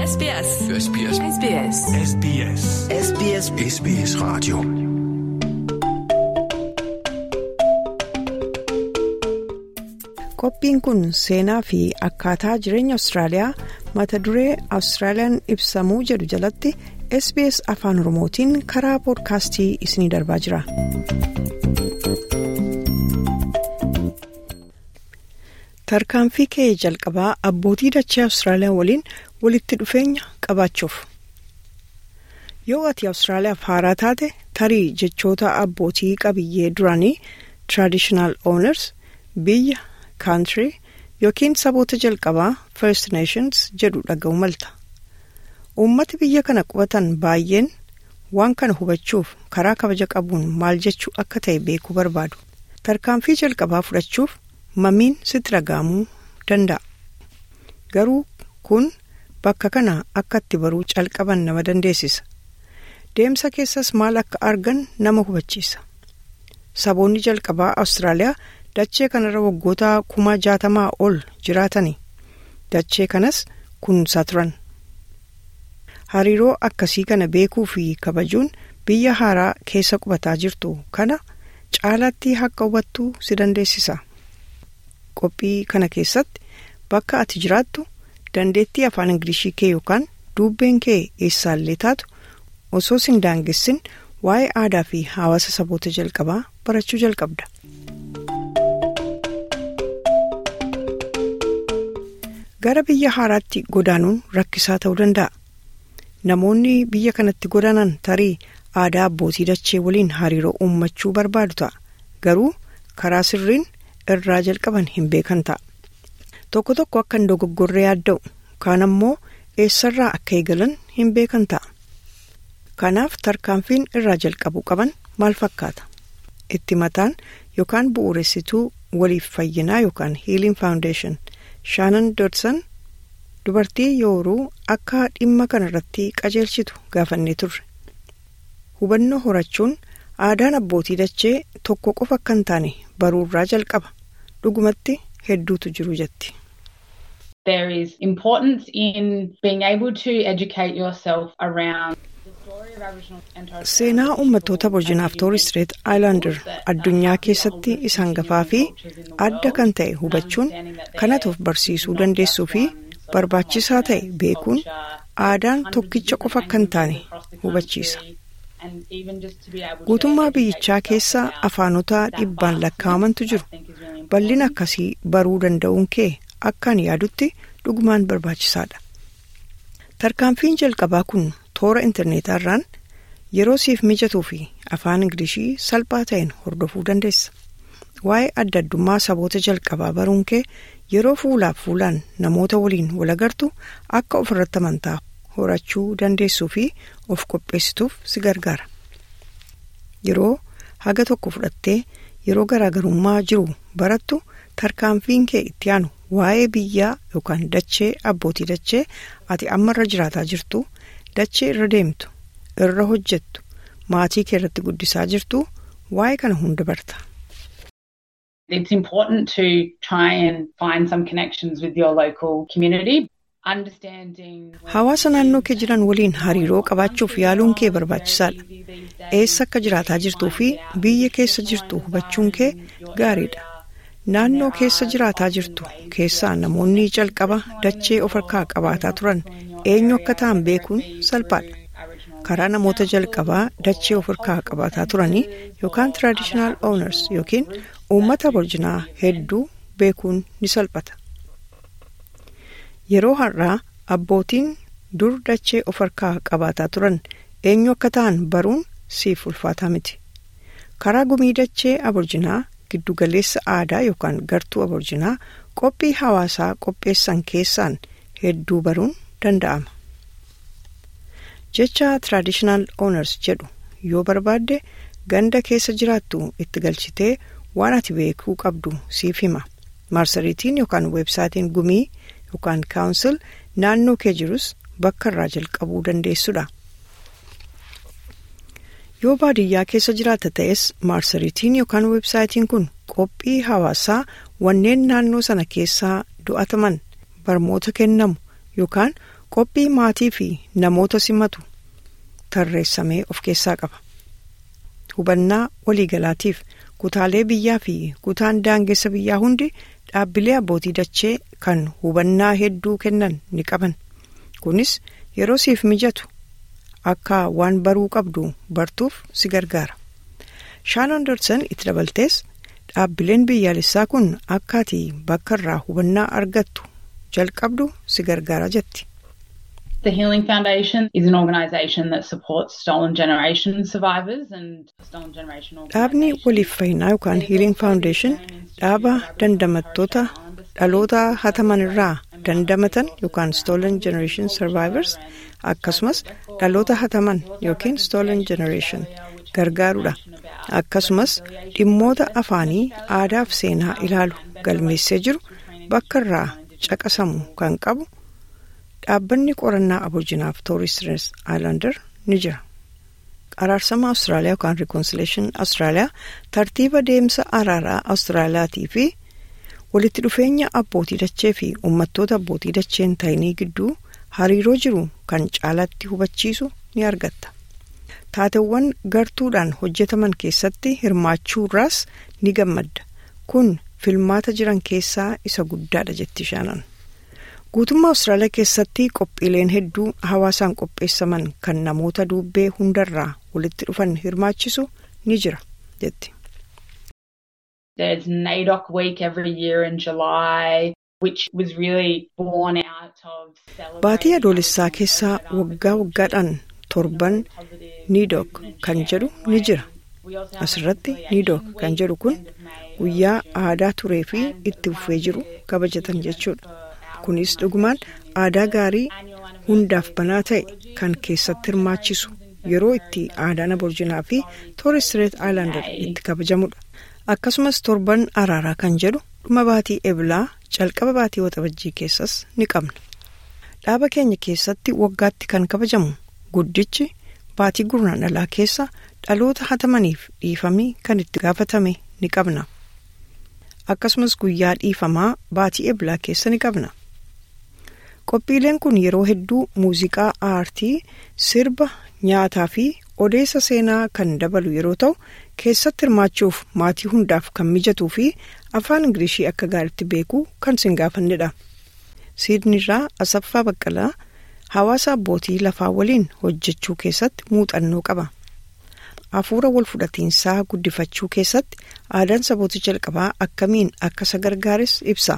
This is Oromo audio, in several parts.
SBS. SBS. SBS. SBS. SBS SBS Radio. Qophiin kun seenaa fi akkaataa jireenya Awustiraaliyaa mata duree Awustiraaliyaan ibsamuu jedhu jalatti SBS Afaan Oromootiin karaa poodkaastii isiniif darbaa jira. Tarkaanfii kee jalqabaa abbootii dachee Awustiraaliyaa waliin walitti dhufeenya qabaachuuf. Yoo ati Awustiraaliyaaf haaraa taate tarii jechoota abbootii qabiyyee duraanii Traditional Owners biyya Country yookiin saboota jalqabaa First Nations jedhu dhaga'u malta. Uummati biyya kana qubatan baay'een waan kana hubachuuf karaa kabaja qabuun maal jechuu akka ta'e beekuu barbaadu. Tarkaanfii jalqabaa fudhachuuf mamiin sitti dhaga'amuu danda'a. Garuu kun bakka kana akka itti baruu calqaban nama dandeessisa. Deemsa keessas maal akka argan nama hubachiisa. Saboonni jalqabaa Awustiraaliyaa dachee kanarra waggoota kuma jaatamaa ol jiraatani. Dachee kanas kunuunsaa turan. Hariiroo akkasii kana beekuu fi kabajuun biyya haaraa keessa qubataa jirtu kana caalaatti akka hubattuu si dandeessisa. Qophii kana keessatti bakka ati jiraattu dandeettii afaan Ingilishii kee yookaan dubbeen kee eessaallee taatu osoo sin daangessin waa'ee aadaa fi hawaasa saboota jalqabaa barachuu jalqabda. Gara biyya haaraatti godaanuun rakkisaa ta'uu danda'a. Namoonni biyya kanatti godaanan tarii aadaa abbootii dachee waliin hariiroo uummachuu barbaadu ta'a. Garuu karaa sirriin irraa jalqaban hin beekan ta'a. Tokko tokko akka hin dogoggorree yaadda'u kaan ammoo eessarraa akka eegalan hin beekan ta'a. Kanaaf tarkaanfiin irraa jalqabuu qaban maal fakkaata? Itti mataan yookaan bu'uuressituu waliif fayyinaa yookaan Healing Foundation Shaanan Dodson dubartii yooruu akka dhimma kanarratti qajeelchitu gaafannee turre. Hubannoo horachuun aadaan abbootii dachee tokko qofa akka hin taane baruurraa jalqaba. Dhugumatti hedduutu jiru jetti. There is importance in being able to educate yourself around the story of Aboriginal and Torres Strait Seenaa uummattoota Aborjinaaf Torres Strait Islander addunyaa keessatti isaan gafaa fi adda kan ta'e hubachuun kanatuuf barsiisuu dandeessuu fi barbaachisaa ta'e beekuun aadaan tokkicha qofa akka hin taane hubachiisa. Guutummaa biyyichaa keessa afaanota dhibbaan lakkaa'amantu jiru. Bal'ina akkasii baruu danda'uun kee akkaan yaadutti dhugumaan barbaachisaadha. Tarkaanfiin jalqabaa kun toora intarneetaarraan yeroo siif mijatuu fi afaan Ingilishii salphaa ta'een hordofuu dandeessa. Waa'ee adda addummaa saboota jalqabaa baruun kee yeroo fuulaaf fuulaan namoota waliin wal agartu akka ofirratti amantaa horachuu dandeessuu fi of qopheessituuf si gargaara. Yeroo haga tokko fudhattee yeroo garaagarummaa jiru barattu tarkaanfiin kee itti aanu waa'ee biyyaa yookaan dachee abbootii dachee ati amma irra jiraataa jirtu dachee irra deemtu irra hojjettu maatii kee irratti guddisaa jirtu waa'ee kana hunda barta. It's important to try and find some connections with your local community. Understanding Hawaasa naannoo kee jiran waliin hariiroo qabaachuuf yaaluun kee barbaachisaadha. Eessa akka jiraataa jirtuu fi biyya keessa jirtu hubachuun kee gaariidha. Naannoo keessa jiraataa jirtu keessaa namoonni calqaba dachee of harkaa qabaataa turan eenyu akka ta'an beekuun salphaadha. Karaa namoota jalqabaa dachee of harkaa qabaataa turanii yookaan traditional owners yookiin uummata aborjinaa hedduu beekuun ni salphata. Yeroo har'aa abbootiin dur dachee of harkaa qabaataa turan eenyu akka ta'an baruun siif ulfaataa miti. Karaa gumii dachee aborjinaa giddugaleessa aadaa yookaan gartuu aborjinaa qophii hawaasaa qopheessan keessaan hedduu baruun danda'ama. Jecha Traditional Owners jedhu yoo barbaadde ganda keessa jiraattu itti galchitee waan ati beekuu qabdu siif hima. Marsariitiin yookaan weebsaayitiin gumii yookaan kaawunsil naannoo kee jirus bakka irraa jalqabuu dandeessudha. Yoo baadiyyaa keessa jiraata ta'es marsariitiin yookaan weebsaayitiin kun qophii hawaasaa wanneen naannoo sana keessaa do'ataman barmoota kennamu yookaan qophii maatii fi namoota simatu tarreessamee of keessaa qaba. Hubannaa waliigalaatiif kutaalee biyyaa fi kutaan daangessa biyyaa hundi dhaabbilee abbootii dachee kan hubannaa hedduu kennan ni qaban. Kunis yeroo siif mijatu akka waan baruu qabdu bartuuf si gargaara. Shaan Anderson itti dabaltees dhaabbileen biyyaalessaa kun akka ati bakka irraa hubannaa argattu jalqabdu si gargaara jetti. The Healing Foundation is an organisation that supports stolen generation survivors and stolen generation Dhaabni waliif fayyinaa yookaan Healing Foundation dhaaba dandamattoota dhaloota hataman irraa dandamatan yookaan stolen generation survivors akkasumas dhaloota hataman yookiin stolen generation gargaarudha. Akkasumas dhimmoota afaanii aadaa fi seenaa ilaalu galmeessee jiru bakka irraa caqasamu kan qabu. dhaabbanni qorannaa aboorjinaaf tooristirees aayilaandar ni jira araarsama awustiraaliyaa yookaan rikoonsileeshin awustiraaliyaa tartiiba deemsa araaraa awustiraaliyaatii fi walitti dhufeenya abbootii dachee fi uummattoota abbootii dacheen tayinii gidduu hariiroo jiru kan caalaatti hubachiisu ni argatta taateewwan gartuudhaan hojjetaman keessatti hirmaachuurraas ni gammadda kun filmaata jiran keessaa isa guddaadha jetti shaanan. guutummaa awustiraaliyaa keessatti qophiileen hedduu hawaasaan qopheessaman kan namoota duubbee hundarraa walitti dhufan hirmaachisu ni jira jetti. There's NAIDOC week every year in July, which was really born out of Baatii adoolessaa keessaa waggaa waggaadhaan torban NAIDOC kan jedhu ni jira. Asirratti NAIDOC kan jedhu kun guyyaa aadaa turee fi itti fufee jiru kabajatan jechuudha. kunis dhugumaan aadaa gaarii hundaaf banaa ta'e kan keessatti hirmaachisu yeroo itti aadaan aboorjinaa fi tooristireet aayilaandar itti kabajamudha akkasumas torban araaraa kan jedhu dhuma baatii eblaa calqaba baatii waxabajjii keessas ni qabna dhaaba keenya keessatti waggaatti kan kabajamu guddichi baatii gurraandhalaa keessa dhaloota hatamaniif dhiifamii kan itti gaafatame ni qabna akkasumas guyyaa dhiifamaa baatii eblaa keessa ni qabna. qophiileen kun yeroo hedduu muuziqaa aartii sirba nyaataa fi odeessa seenaa kan dabalu yeroo ta'u keessatti hirmaachuuf maatii hundaaf kan mijatuu fi afaan ingilishii akka gaariitti beekuu kan sin gaafannedha. siidnirraa asaffaa baqqalaa hawaasa abbootii lafaa waliin hojjechuu keessatti muuxannoo qaba. hafuura wal fudhatiinsaa guddifachuu keessatti aadaan saboota jalqabaa akkamiin akka isa gargaares ibsa.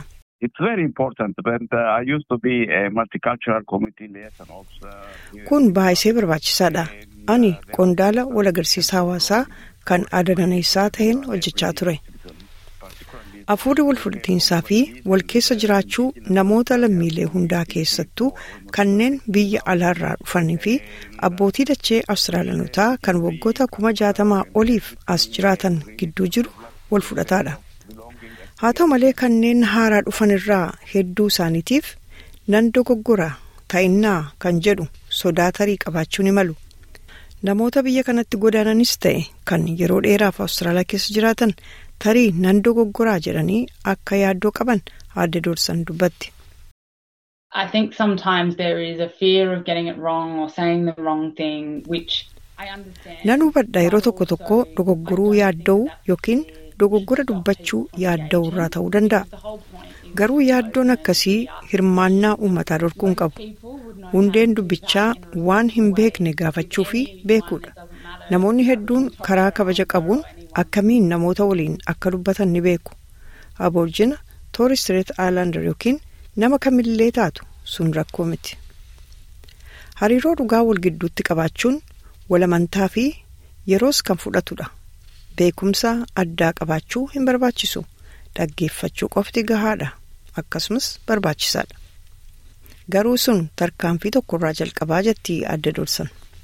Kun baay'ee barbaachisaadha. Ani qondaala wal agarsiisa hawaasaa kan aadaa naannessaa ta'een hojjechaa ture. Hafuurri wal fudhatiinsaa fi wal keessa jiraachuu namoota lammiilee hundaa keessattuu kanneen biyya alaarraa dhufanii fi abbootii dachee Awustiraaliyaanotaa kan waggoota kuma jaatamaa oliif as jiraatan gidduu jiru wal fudhataadha. haa ta'u malee kanneen haaraa dhufan irraa hedduu isaaniitiif nan dogoggora ta'innaa kan jedhu sodaa tarii qabaachuu ni malu namoota biyya kanatti godaananis ta'e kan yeroo dheeraaf awustiraaliyaa keessa jiraatan tarii nan dogoggoraa jedhanii akka yaaddoo qaban aadde doorsan dubbatti. I think sometimes there is a fear of getting it wrong or saying the wrong thing, which I understand. Nan hubadha yeroo tokko tokko dogoggoruu yaadda'uu yookiin dogoggora dubbachuu yaadda'uu irraa ta'uu danda'a. Garuu yaaddoon akkasii hirmaannaa uummataa dhorkuun qabu. Hundeen dubbichaa waan hin beekne gaafachuu fi beekuudha. Namoonni hedduun karaa kabaja qabuun akkamiin namoota waliin akka dubbatan ni beeku. Aboorjina tooristireet aayilaandar yookiin nama kamillee taatu sun rakkoo miti. Hariiroo dhugaa wal gidduutti qabaachuun walamantaa fi yeroos kan fudhatudha. Beekumsa addaa qabaachuu hin barbaachisu. Dhaggeeffachuu qofti gahaadha. Akkasumas barbaachisaadha. Garuu sun tarkaanfii tokkorraa jalqabaa jetti adda doorsan.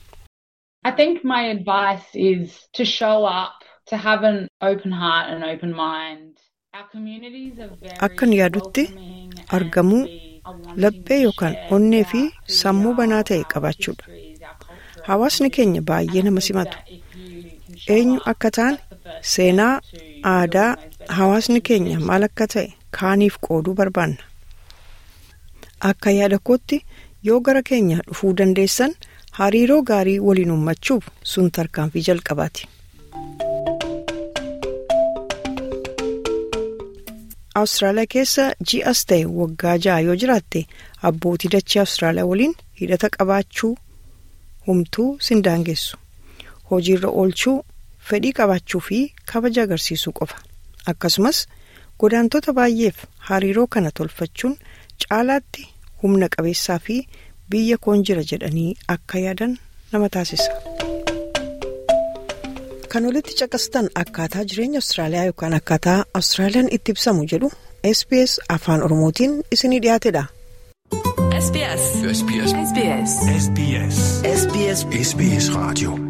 I think my advice is to show up, to have an open heart and open mind. Our communities are very Akkan yaadutti welcoming and argamuu we are wanting laphee to yookaan share onnee fi our- sammuu banaa ta'e our qabaachuudha. histories, our culture, our Hawaasni keenya baay'ee nama simatu. that if you can show Eenyu up, akka ta'an that's the first seenaa step to aadaa building those better hawaasni keenya maal akka ta'e kaaniif qooduu barbaanna. Akka yaada kootti yoo gara keenya dhufuu dandeessan hariiroo gaarii waliin uummachuuf sun tarkaanfii jalqabaati. Awustiraaliyaa keessa ji'as ta'e waggaa ja'a yoo jiraatte abbootii dachee Awustiraaliyaa waliin hidhata qabaachuu humtuu sin daangessu. Hojiirra oolchuu, fedhii qabaachuu fi kabaja agarsiisuu qofa. Akkasumas godaantota baay'eef hariiroo kana tolfachuun caalaatti humna qabeessaa fi biyya koon jira jedhanii akka yaadan nama taasisa. Kan walitti caqastan akkaataa jireenya Awustiraaliyaa yookaan akkaataa Awustiraaliyaan itti ibsamu jedhu SBS afaan Oromootiin isinii dhiyaatedha. SBS. SBS. SBS. SBS. SBS. SBS Radio.